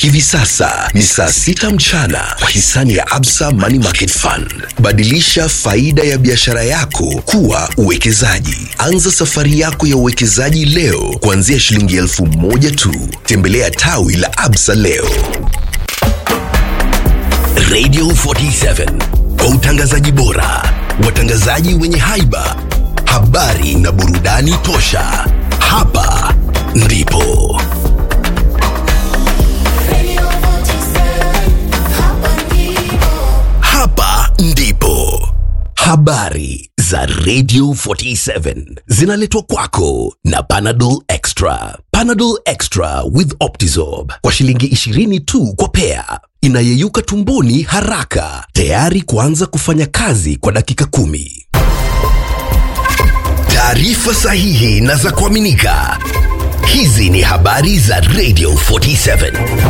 Hivi sasa ni saa sita mchana kwa hisani ya Absa Money Market Fund. Badilisha faida ya biashara yako kuwa uwekezaji. Anza safari yako ya uwekezaji leo kuanzia shilingi elfu moja tu. Tembelea tawi la Absa leo. Radio 47 kwa utangazaji bora, watangazaji wenye haiba, habari na burudani tosha. Hapa ndipo hapa ndipo habari za Radio 47 zinaletwa kwako na Panadol Extra. Panadol Extra with Optizorb kwa shilingi 20 tu kwa pea, inayeyuka tumboni haraka, tayari kuanza kufanya kazi kwa dakika kumi. Taarifa sahihi na za kuaminika. Hizi ni habari za Radio 47.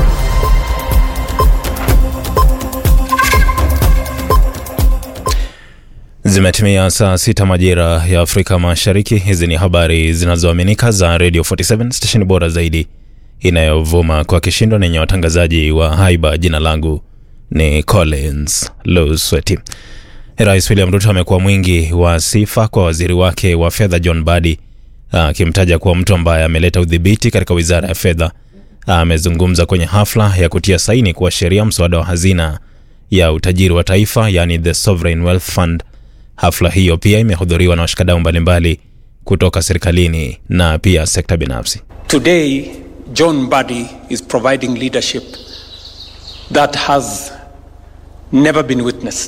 Zimetimia saa sita majira ya Afrika Mashariki. Hizi ni habari zinazoaminika za Radio 47 stesheni bora zaidi inayovuma kwa kishindo nenye watangazaji wa haiba. Jina langu ni Collins Lusweti. Rais William Ruto amekuwa mwingi wa sifa kwa waziri wake wa fedha John Badi, akimtaja kuwa mtu ambaye ameleta udhibiti katika wizara ya fedha. Amezungumza kwenye hafla ya kutia saini kuwa sheria mswada wa hazina ya utajiri wa taifa, yani the Sovereign Wealth Fund. Hafla hiyo pia imehudhuriwa na washikadau mbalimbali kutoka serikalini na pia sekta binafsi. Today, John Buddy is providing leadership that has never been witnessed.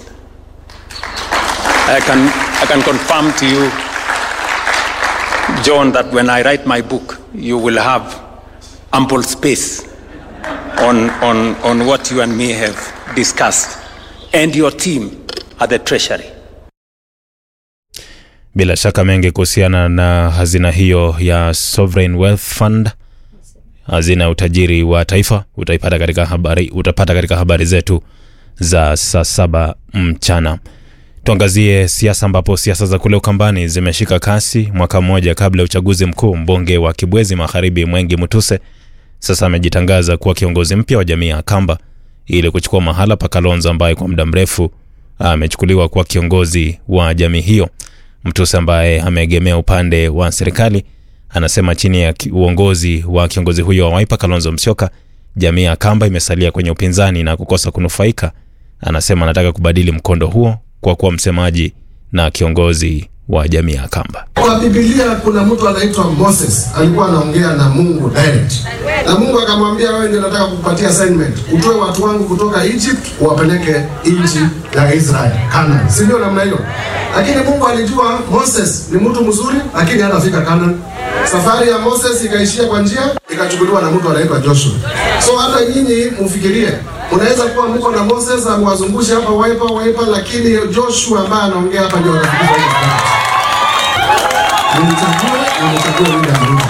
I can, I can confirm to you, John, that when I write my book, you will have ample space on, on, on what you and me have discussed, and your team at the Treasury. Bila shaka mengi kuhusiana na hazina hiyo ya Sovereign Wealth Fund, hazina ya utajiri wa taifa, utaipata katika habari, utapata katika habari zetu za saa saba mchana. Tuangazie siasa, ambapo siasa za kule Ukambani zimeshika kasi mwaka mmoja kabla ya uchaguzi mkuu. Mbunge wa Kibwezi Magharibi Mwengi Mutuse sasa amejitangaza kuwa kiongozi mpya wa jamii ya Kamba ili kuchukua mahala pa Kalonzo ambaye kwa muda mrefu amechukuliwa kuwa kiongozi wa jamii hiyo. Mtuse ambaye ameegemea upande wa serikali anasema chini ya ki- uongozi wa kiongozi huyo wa Wiper Kalonzo Musyoka, jamii ya Kamba imesalia kwenye upinzani na kukosa kunufaika. Anasema anataka kubadili mkondo huo kwa kuwa msemaji na kiongozi wa jamii ya Kamba. Kwa Biblia kuna mtu anaitwa Moses alikuwa anaongea na Mungu direct. Na Mungu akamwambia wewe ndio nataka kukupatia assignment. Utoe watu wangu kutoka Egypt uwapeleke nchi ya Israel, Canaan. Si ndio namna hiyo? Lakini Mungu alijua Moses ni mtu mzuri lakini hatafika Canaan. Safari ya Moses ikaishia kwa njia ikachukuliwa na mtu anaitwa Joshua. So hata nyinyi mfikirie Unaweza kuwa mko na Moses amwazungushe hapa Wiper Wiper, lakini Joshua ambaye anaongea hapa ndio anafikisha hiyo Mlichague, mlichague William Ruto.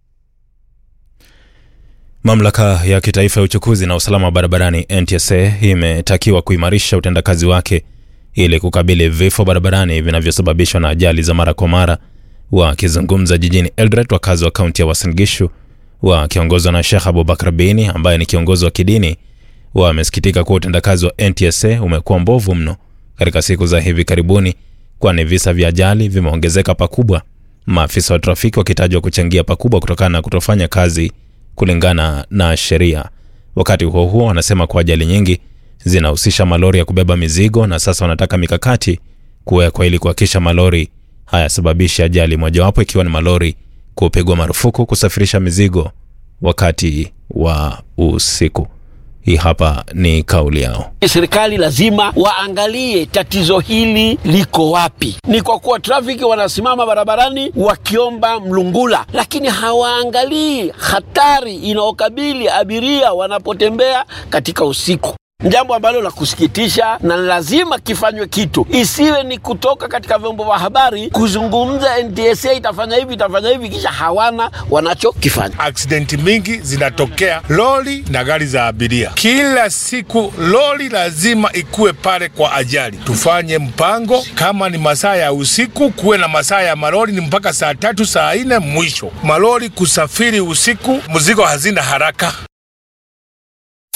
Mamlaka ya kitaifa ya uchukuzi na usalama wa barabarani NTSA imetakiwa kuimarisha utendakazi wake ili kukabili vifo barabarani vinavyosababishwa na ajali za mara kwa mara. Wakizungumza jijini Eldoret, wakazi wa kaunti ya Uasin Gishu wakiongozwa na Sheikh Abubakar Bini ambaye ni kiongozi wa kidini wamesikitika kuwa utendakazi wa NTSA umekuwa mbovu mno katika siku za hivi karibuni, kwani visa vya ajali vimeongezeka pakubwa, maafisa wa trafiki wakitajwa kuchangia pakubwa kutokana na kutofanya kazi kulingana na sheria. Wakati huo huo, wanasema kuwa ajali nyingi zinahusisha malori ya kubeba mizigo, na sasa wanataka mikakati kuwekwa ili kuhakikisha malori hayasababishi ajali, mojawapo ikiwa ni malori kupigwa marufuku kusafirisha mizigo wakati wa usiku. Hii hapa ni kauli yao. Serikali lazima waangalie tatizo hili liko wapi. Ni kwa kuwa trafiki wanasimama barabarani wakiomba mlungula, lakini hawaangalii hatari inayokabili abiria wanapotembea katika usiku. Jambo ambalo la kusikitisha na lazima kifanywe kitu, isiwe ni kutoka katika vyombo vya habari kuzungumza NTSA itafanya hivi itafanya hivi, kisha hawana wanachokifanya. Aksidenti mingi zinatokea lori na gari za abiria kila siku. Lori lazima ikuwe pale kwa ajali. Tufanye mpango, kama ni masaa ya usiku kuwe na masaa ya malori ni mpaka saa tatu saa nne mwisho. Malori kusafiri usiku, mzigo hazina haraka.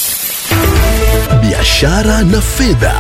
biashara na fedha.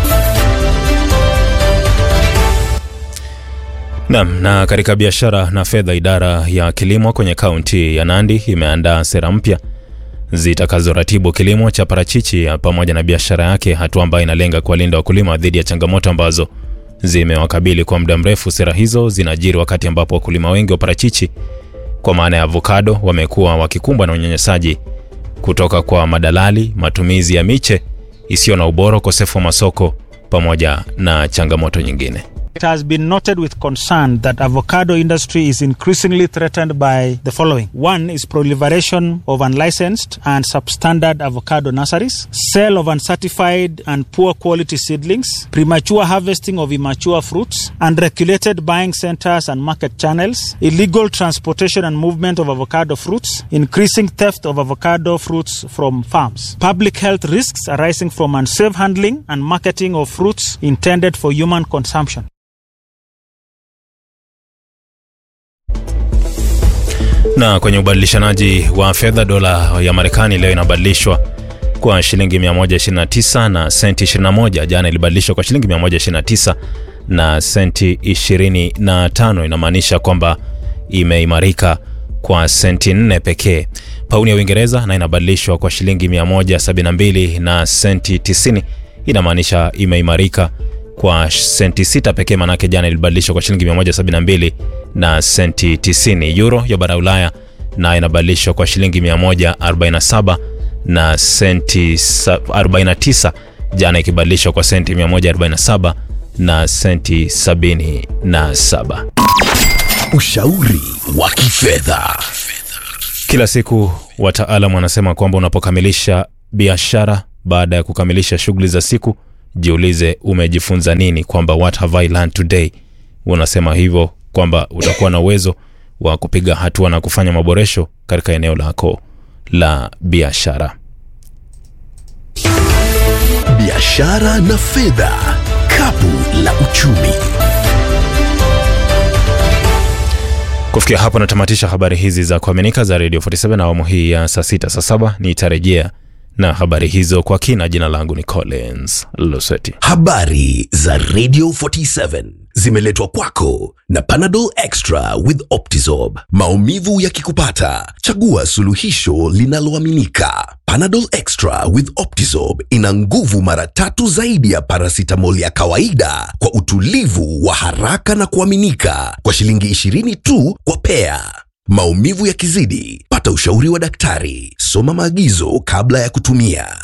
Naam, na katika biashara na fedha, idara ya kilimo kwenye kaunti ya Nandi imeandaa sera mpya zitakazoratibu kilimo cha parachichi ya pamoja na biashara yake, hatua ambayo inalenga kuwalinda wakulima dhidi ya changamoto ambazo zimewakabili kwa muda mrefu. Sera hizo zinajiri wakati ambapo wakulima wengi wa parachichi kwa maana ya avocado wamekuwa wakikumbwa na unyanyasaji kutoka kwa madalali, matumizi ya miche isiyo na ubora, ukosefu wa masoko pamoja na changamoto nyingine. It has been noted with concern that avocado industry is increasingly threatened by the following. One is proliferation of unlicensed and substandard avocado nurseries, sale of uncertified and poor quality seedlings, premature harvesting of immature fruits, unregulated buying centers and market channels, illegal transportation and movement of avocado fruits, increasing theft of avocado fruits from farms, public health risks arising from unsafe handling and marketing of fruits intended for human consumption. Na kwenye ubadilishanaji wa fedha, dola ya Marekani leo inabadilishwa kwa shilingi 129 na senti 21. Jana ilibadilishwa kwa shilingi 129 na senti 25. Inamaanisha kwamba imeimarika kwa senti 4 pekee. Pauni ya Uingereza na inabadilishwa kwa shilingi 172 na senti 90. Inamaanisha imeimarika kwa senti 6 pekee, manake jana ilibadilishwa kwa shilingi 172 na senti 90. Euro ya bara Ulaya na inabadilishwa kwa shilingi 147 na senti 49, jana ikibadilishwa kwa senti 147 na senti 77. Ushauri wa kifedha. Kila siku wataalamu wanasema kwamba unapokamilisha biashara baada ya kukamilisha shughuli za siku, jiulize umejifunza nini, kwamba what have I learned today. Unasema hivyo kwamba utakuwa na uwezo wa kupiga hatua na kufanya maboresho katika eneo lako la biashara. Biashara na fedha, kapu la uchumi. Kufikia hapo natamatisha habari hizi za kuaminika za Radio 47 na awamu hii ya saa sita saa saba nitarejea na habari hizo kwa kina. Jina langu ni Collins Luseti. Habari za Radio 47 zimeletwa kwako na Panadol Extra with Optizorb. Maumivu yakikupata, chagua suluhisho linaloaminika. Panadol Extra with Optizorb ina nguvu mara tatu zaidi ya paracetamol ya kawaida kwa utulivu wa haraka na kuaminika kwa shilingi 20 tu kwa pea. Maumivu yakizidi, pata ushauri wa daktari. Soma maagizo kabla ya kutumia.